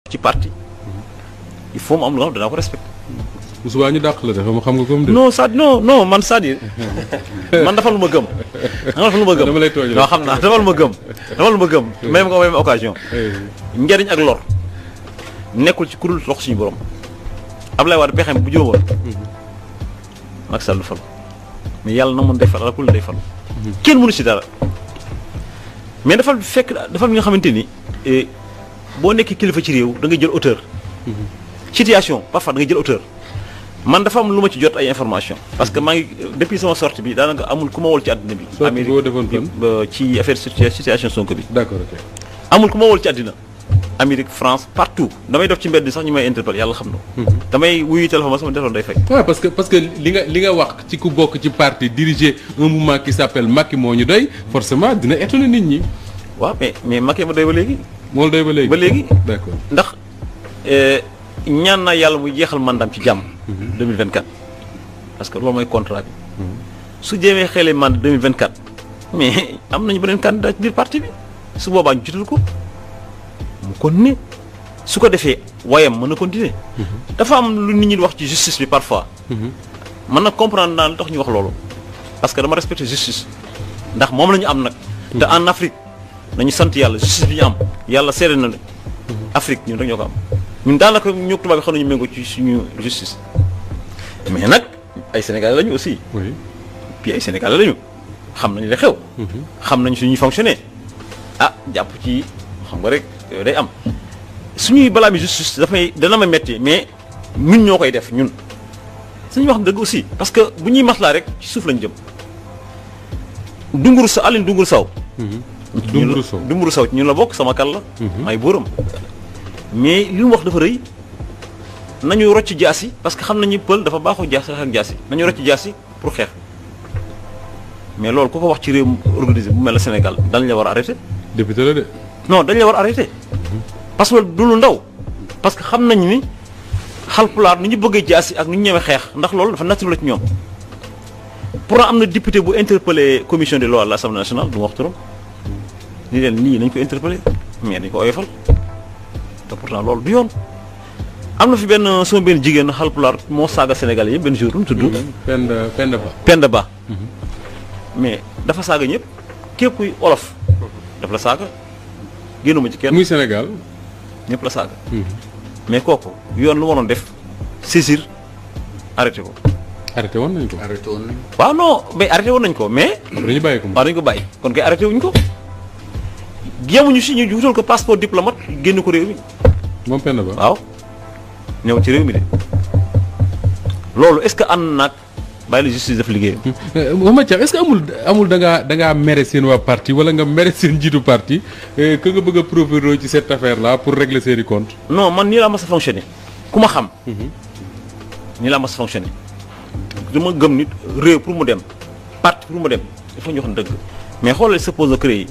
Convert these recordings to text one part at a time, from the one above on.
ci parti il faut mu am lu nga xam danaa ko respecté. bu subaa ñu dàq la de xam nga comme de. non ça non non man c'est-à-dire man dafa lu ma gëm. dafa lu ma gëm dama lay tooñ non xam naa dafa lu ma gëm. dafa lu ma gëm même nga même occasion. njariñ ak lor nekkul ci kuréel loxo suñu borom Ablaye Wade pexeem bu jóomoon. Macky Sall du fal mais yàlla na mun day fal ala kulli day fal. kenn mënu si dara mais dafa fekk dafa li nga xamante ni boo nekkee kilifa ci réew da ngay jël hauteur. situation parfois da ngay jël hauteur. man dafa am lu ma ci jot ay information parce que maa ngi depuis sama sortie bi daanaka amul ku ma wol ci àddina bi. sortie boo defoon fan ci affaire situation Sonko bi. d'accord ok. amul ku ma wol ci àddina. Amérique France partout damay def ci mbedd sax ñu may interpellé yàlla xam na. damay wuyu téléphone sama téléphone day fay. waaw parce que parce que li nga li nga wax ci ku bokk ci parti diriger un mouvement qui s'appelle Macky moo ñu doy forcément dina étonner nit ñi. waaw mais mais Macky ma doy ba léegi. moo la doy ba léegi ba léegi. d'accord ndax ñaan naa yàlla mu jeexal mandaam ci jàmm. 2024 parce que loolu mooy contrat bi. su jéemee xelee mandat 2024 mais am nañu beneen candidat ci biir parti bi su boobaa ñu jiital ko mu continuer su ko defee wayam mën na continuer. dafa am lu nit ñi di wax ci justice bi parfois. mën na comprendre naa lu tax ñu wax loolu. parce que dama respecté justice ndax moom la ñu am nag. te en Afrique nañu sant yàlla justice bi ñu am yàlla seede na ne Afrique ñun rek ñoo ko am ñun daanaka ñoo tubaab yi xam nañu méngoo ci suñu justice. mais nag ay sénégalais lañu aussi. oui puis ay sénégalais lañu xam nañu li xew. xam nañu suñuy fonctionner ah jàpp ci xam nga rek yooyu day am suñuy balaa mi justice dafay dana ma metti mais ñun ñoo koy def ñun. suñu wax dëgg aussi parce que bu ñuy maslaa rek ci suuf lañu jëm dunguru sa Aline dunguru saw. Dunguru Sow dunguru saw ñun la bokk sama kal la. ay bóoram mais li mu wax dafa rëy. nañu rocc jaasi parce que xam nañu pël dafa baaxoo jaasi ak jaasi nañu rocc jaasi pour xeex mais loolu ku ko wax ci réew organisé bu mel ne Sénégal dañ la war a arrêté député la de. non dañ la war a arrêté parce que du lu ndaw parce que xam nañu ni xalpulaar ni ñu bëggee jaasi ak ni ñu ñëwee xeex ndax loolu dafa naturel ci ñoom pourtant am na député bu interpellé commission des lois de l'Assemblée nationale du ma wax turam ni leen nii nañ ko interpellé mais dañ ko oyofal te pourtant loolu du yoon am na fi benn sama benn jigéen xalpulaar moo saaga Sénégalais yëpp benn jour lu mu tudd. Penda Penda Ba. Penda Ba. mais dafa saaga ñëpp képp kuy olof. daf la saaga génnuma ci kenn. muy Sénégal. ñëpp la saaga. mais kooku yoon lu waroon def saisir arrêté ko. arrêté woon nañ ko. arrêté woon nañ waaw non mais arrêté woon nañ ko mais. après ñu bàyyi ko waaw dañu ko bàyyi kon kay arrêté wuñ ko. yemuñu si ñu wutal ko passeport diplomate génn ko réew mi. moom Penda Ba. waaw ñëw ci réew mi de loolu est-ce que ànd naag bàyyi la justice def liggéeyam. Mouhamed Thiam est-ce que amul amul da ngaa da ngaa mere seen waa parti wala nga mere seen jiitu parti que nga bëgg a profiter ci cette affaire là pour régler seeni compte non man nii laa mas a fonctionner ku ma xam. nii laa mas a fonctionner dama gëm nit réew pour mu dem parti pour mu dem il faut ñu wax dëgg mais xoolal sa pose de créé yi.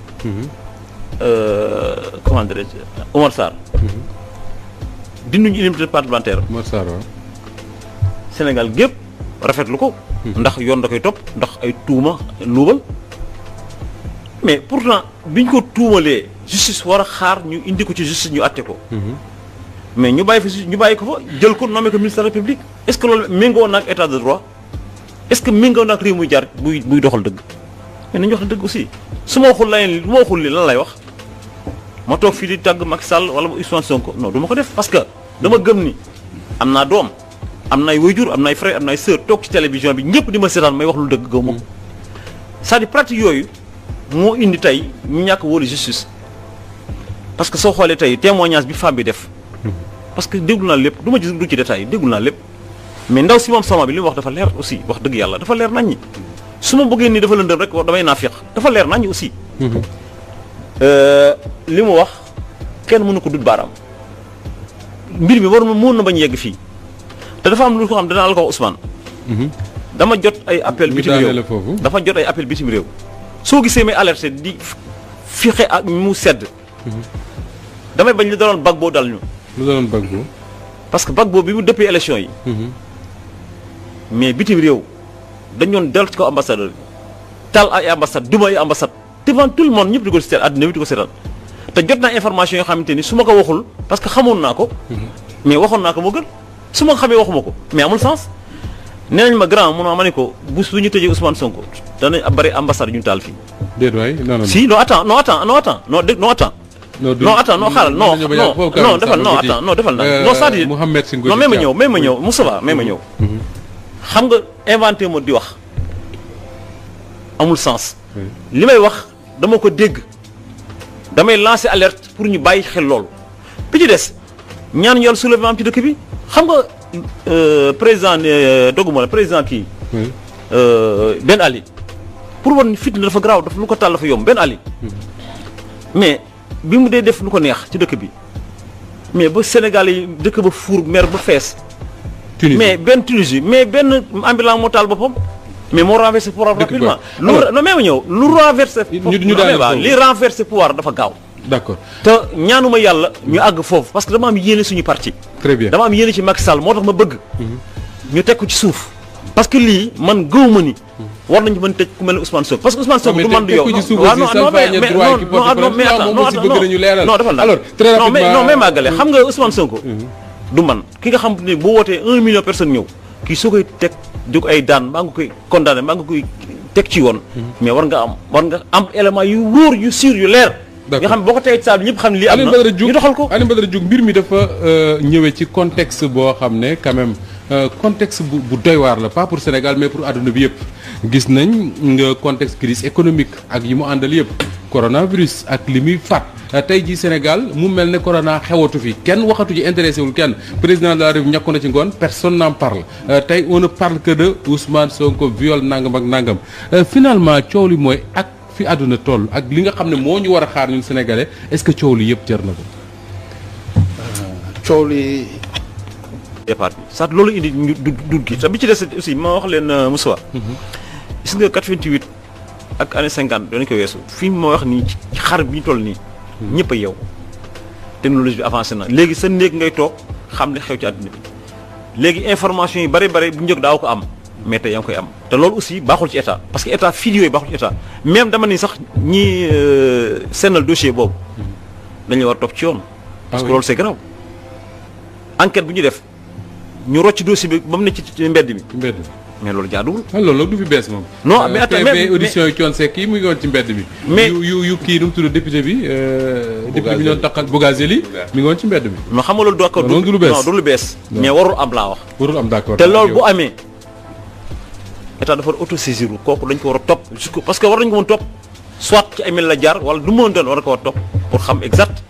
comment dirais-je Omar Sarr. dinduñu immunité parlementaire Mor Sarr waaw. Sénégal gépp rafetlu ko. ndax yoon da koy topp ndax ay tuuma luubal. mais pourtant biñ ko tuumalee justice war a xaar ñu indi ko ci justice ñu àtte ko. mais ñu bàyyi fi ñu bàyyi ko fa jël ko nommé ko ministre de la République est-ce que loolu méngoo na ak état de droit est-ce que méngoo na ak réew muy jaar buy buy doxal dëgg mais nañu wax dëgg aussi su ma waxul leneen lu ma waxul li lan lay wax ma toog fii di tàgg Macky Sall wala Ousmane Sonko non du ma ko def parce que dama gëm ni am naa doom am na ay waajur am na ay frère am na ay sœur toog ci télévision bi ñëpp di ma seetaan may wax lu dëgg gaw ma ko c'est-à-dire pratique yooyu moo indi tey ñu ñàkk wóolu justice parce que soo xoolee tey témoignage bi femme bi def parce que déglu naa lépp du ma gis du ci détail déglu naa lépp mais ndaw si moom sama bi li mu wax dafa leer aussi wax dëgg yàlla dafa leer nañ ñi su ma bëggee nii dafa lëndëm rek damay naafiq dafa leer nañ ñi aussi li mu wax kenn mënu ko dut baaraam mbir mi war na mën na bañ yegg fii te dafa am lu ko xam danaa la ko wax Ousmane dama jot ay appel bitim réew dafa jot ay appel bitim réew soo gisee may alerté di fixe ak mu sedd damay bañ li daloon bag boo dal ñu lu doon Gbagbo. parce que Gbagbo bi mu dëppee élection yi. mais bitim réew dañ doon dellu ci ko ambassadeur bi taal ay ambassade duma ay ambassade devant tout le monde ñëpp di ko seetaan àddina bi di ko seetaan te jot naa information yoo xamante ni su ma ko waxul parce que xamoon naa ko. mais waxoon naa ko moo gën su ma xamee waxuma ko mais amul sens. nee nañ ma grand mun ma ne ko bu su ñu tëjee Ousmane Sonko danañ bari ambassade yu ñu taal fii. déet waay non non si non attends non attends non attends non dé non attends. non attends non xaaral non non non defal non attends non defal na non c'est-à-dire Mouhamed Sy non même ma ñëw même ma ñëw Moustapha même ma ñëw. xam nga inventé ma di wax amul sens. li may wax dama ko dégg damay lancer alerte pour ñu bàyyi xel loolu. bi ci des ñaan yàlla soulèvement am ci dëkk bi xam nga président doguma la président kii. Ben Ali. pour wan fitna dafa garaaw dafa lu ko taal dafa yomb Ben Ali. mais bi mu dee def lu ko neex ci dëkk bi mais ba Sénégal yi dëkk ba fuur mer ba fees. mais benn Tunisie mais benn ambulant moo taal boppam. mais moo renversé pouvoir rapidement. lu non mais ma ñëw lu renversé. ñu ñu daal li renversé pouvoir dafa gaaw. d'accord te ñaanuma yàlla ñu àgg foofu parce que dama am yéene suñu parti. très bien dama am yéene ci Macky Sall moo tax ma bëgg. ñu teg ko ci suuf. parce que lii man gëw ma ni. war nañu mën tëj ku mel ne Ousmane Sonko parce que Ousmane Sonko du man du yow waaw non non mais mais non mais attends non non defal na alors très rapidement non mais non mais màggale xam nga Ousmane Sonko. du man ki nga xam ne boo wootee un million personnes ñëw kii soo koy teg di ko ay daan maa ngi koy condamné maa ngi koy teg ci yoon. mais war nga am war nga am élément yu wóor yu sûr yu leer. nga xam boo ko tegee ci saa bi ñëpp xam ne lii am na ñu doxal ko Alioune Badara Diouf mbir mi dafa ñëwee ci contexte boo xam ne quand même contexte bu bu doy waar la pas pour Sénégal mais pour àdduna bi yëpp gis nañ nga contexte crise économique ak yi mu àndal yëpp coronavirus ak li muy faat tey jii Sénégal mu mel ne corona xewatu fi kenn waxatu ci intéressé wul kenn président de la République ñàkku na ci ngoon personne n'en parle tey on ne parle que de Ousmane Sonko viol nangam ak nangam finalement coow li mooy ak fi àdduna toll ak li nga xam ne moo ñu war a xaar ñun sénégalais est-ce que coow li yëpp jar na ko. coow li. départ bi sax loolu indi ñu du dugg gi te bi ci des aussi ma wax leen Moussa. gis nga 88 ak année 50 doon ko weesu fii ma wax nii ci xar bi ñu toll nii. ñëpp a yow. technologie bi avancé na léegi sa néeg ngay toog xam ne xew ci àdduna bi léegi information yi bari bari bu njëkk daaw ko am. mais tey yaa ngi koy am te loolu aussi baaxul ci état parce que état fii yooyu baaxul ci état même dama ni sax ñi seenal dossier boobu dañuy war a topp ci yoon. parce que loolu c'est grave enquête bu ñu def ñu rocc dossier bi ba mu ne ci mbedd mi. mbedd mais loolu jaaduwul. ah loolu du fi bees moom. non mais attends mais audition yi Thione Seck yi mu ngi woon ci mbedd mi. mais yu yu yu kii nu mu tudd député bi. député bi ñu doon taxal Bougazelli mi ngi woon ci mbedd mi. non xam nga loolu du accord non du lu bees non du lu bees. mais warul am laa wax. warul am d'accord te loolu bu amee. état dafa war autosaisir kooku dañ ko war a topp jusqu'au parce que war nañu ko mën topp soit ci ay mel la jaar wala du mën doon war na ko war a topp pour xam exact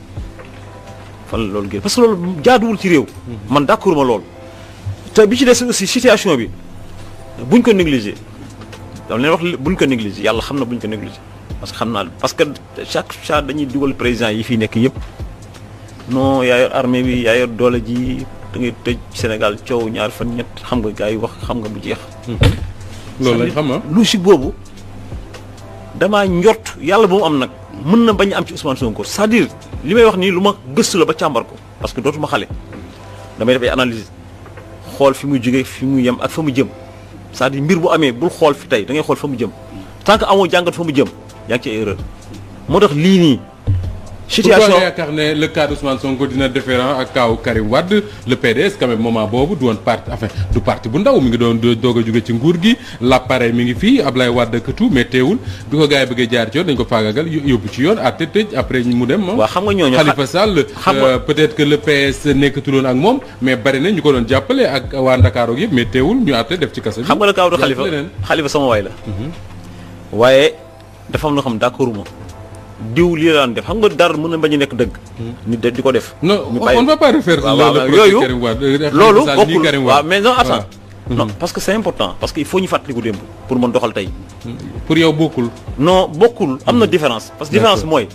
fan la loolu génn parce que loolu jaaduwul ci réew. man d'accord ma loolu. te bi ci des aussi situation bi buñ ko négliger dama leen wax buñ ko négliger yàlla xam na buñ ko négliger parce que xam naa parce que chaque fois dañuy dugal président yi fii nekk yëpp non yaa yor armée bi yaa yor doole ji da ngay tëj Sénégal coow ñaar fan ñett xam nga gars yi wax xam nga bu jeex. loolu lañ xam ah logique boobu damaa njort yàlla bu mu am nag mën na bañ a am ci Ousmane Sonko c'est-à-dire li may wax nii lu ma gëstu la ba càmbar ko parce que dootuma xale damay def ay analyse xool fi muy jógee fi muy yem ak fa mu jëm c'est-à-dire mbir bu amee bul xool fi tey da ngay xool fa mu jëm tant que amoo jàngat fa mu jëm yaa ngi ci erreur moo tax lii nii. situation pourquoi nga yaakaar ne le cas d'Ousmane Sonko dina différent ak kaaw Karim Wade le PDS quand même moment boobu du woon parti enfin du parti bu ndaw mi ngi doon doog a jóge ci nguur gi l'appareil mi ngi fii Ablaye Wade ak tout mais teewul bi ko gars yi bëggee jaar ci yoon dañ ko faagagal yóbbu ci yoon àtte tëj après mu dem. waaw xam nga ñooñu Khalifa Sall peut-être que le PS nekkatuloon ak moom mais bari na ñu ko doon jàppale ak waa Ndakaaru yëpp mais teewul ñu àtte def ci kasa bi. xam nga le cas de Khalifa Khalifa sama waay la. waaye dafa am loo xam d'accord ma diw lii la daan def xam nga dara mën na bañ a nekk dëgg. nit de di ko def. non on ne va pas refaire. yooyu loolu bokkul waaw mais non attends non parce que c'est important parce que il faut ñu fàttaliku démb pour mën doxal tey. pour yow bokkul. non bokkul am na différence. parce que différence mooy.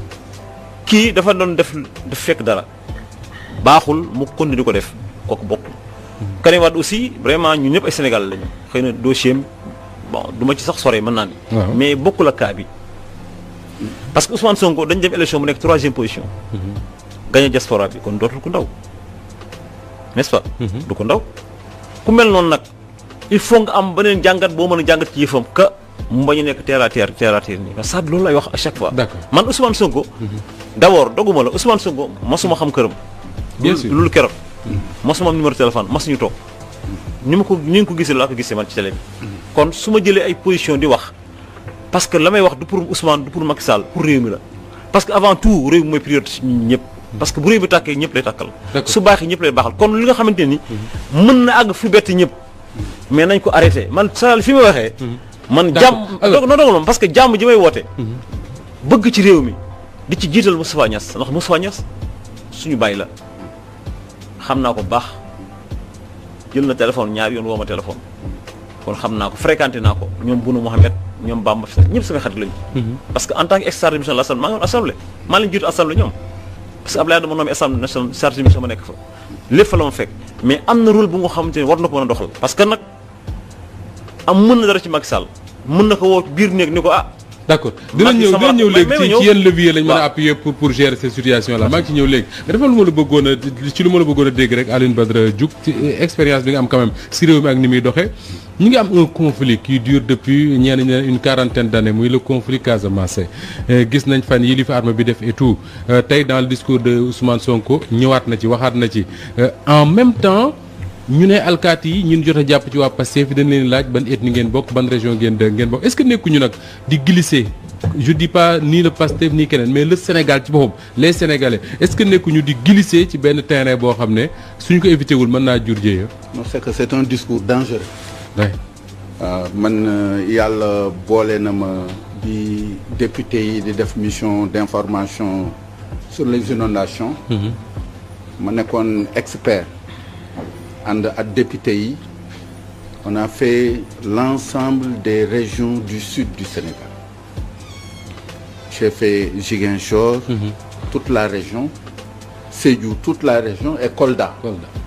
kii dafa doon def daf fekk dara baaxul mu continuer di ko def kooku bokkul. Karim Wade aussi vraiment ñun ñëpp ay Sénégal lañu xëy na dossier bon du ma ci sax sore mën naa ni. mais bokkul ak cas bi. parce que Ousmane Sonko dañ dem élection mu nekk troisième position. gagné diaspora bi kon dootul ku ndaw n'est-ce pas. du ko ndaw ku mel noonu nag il faut nga am beneen jàngat boo mën a jàngat ci yëfam que mu bañ a nekk terre à terre terre à terre nii parce que loolu lay wax à chaque fois. D'accord. man Ousmane Sonko. d' abord doguma la Ousmane Sonko mosuma xam këram. Bien loolu- sûr. loolu keroog. mosuma am numéro téléphone mosuñu toog. ni ma ko ni nga ko gisee laa ko gisee man ci télé bi. kon su ma jëlee ay position di wax parce que la may wax du pour Ousmane du pour Macky Sall pour réew mi la parce que avant tout réew mi mooy priorité ci ñun ñëpp. parce que bu réew mi tàkkee ñëpp lay tàkkal. D'accord. su baaxee ñëpp lay baaxal kon li nga xamante ni. mën na àgg fu bett ñëpp. mais nañ ko arrêté man saa fi ma waxee. man D'accord. jàmm Alors- dog non dog parce que jàmm ji may woote. bëgg ci réew mi di ci jiital Moustapha Niass ndax Moustapha Niass suñu bàyyi la xam naa ko bu baax jël na téléphone ñaari yoon woo ma téléphone kon xam naa ko fréquenté naa ko ñoom Bouna Mohamed ñoom Bamba ñëpp samay xarit lañu. parce que en tant que ex-chargé de mission de l'Assemblée maa ngi woon assemblée maa leen jiitu assemblée ñoom parce que Abdoulaye dama nommé assemblée nationale chargé de mission ma nekk fa lépp fa la ma fekk mais am na rôle bu nga xamante ne war na ko mën a doxal parce que nag am mën na dara ci Macky Sall mën na ko woo biir néeg ni ko ah d' accord dinañ Macky ñëw sama- dinañ ñëw mais- léegi mais ci ma ci ñëw. yenn levier lañ mën a Waaw. appuyer pour pour gérer cette situation là maa ngi ci ñëw léegi mais dafa lu ma la bëggoon a ci lu ma la bëggoon a dégg rek Alioune Badara Diouf ci expérience bi nga am quand même si réew mi ak ni muy doxee ñu ngi am un conflit qui dure depuis ñenn ñi ne une quarantaine d' années muy le conflit Casamance Euh, gis nañ fan yi li fi arme bi def et tout Euh, tey dans le discours de Ousmane Sonko ñëwaat na ci waxaat na ci Euh, en même temps ñu ne alkaati yi ñun jot a jàpp ci waa Pastef dañ leen laaj ban ethnie ngeen bokk ban région ngeen de ngeen bokk est-ce que nekkuñu nag di glisser je dis pas ni le Pastef ni keneen mais le Sénégal ci boppam les Sénégalais est-ce que nekkuñu di glisser ci benn terrain boo xam ne suñu ko éviter wul mën naa jur jéeya. non c'est que c'est un discours dangereux Ouais. waaw man euh, yàlla boole na ma bi député yi di def mission d'information sur les inondations ma nekkoon expert ànd ak député yi on a fait l'ensemble des régions du sud du Sénégal j'ai fait Ziguinchor toute la région Sédhiou toute la région et Kolda Kolda.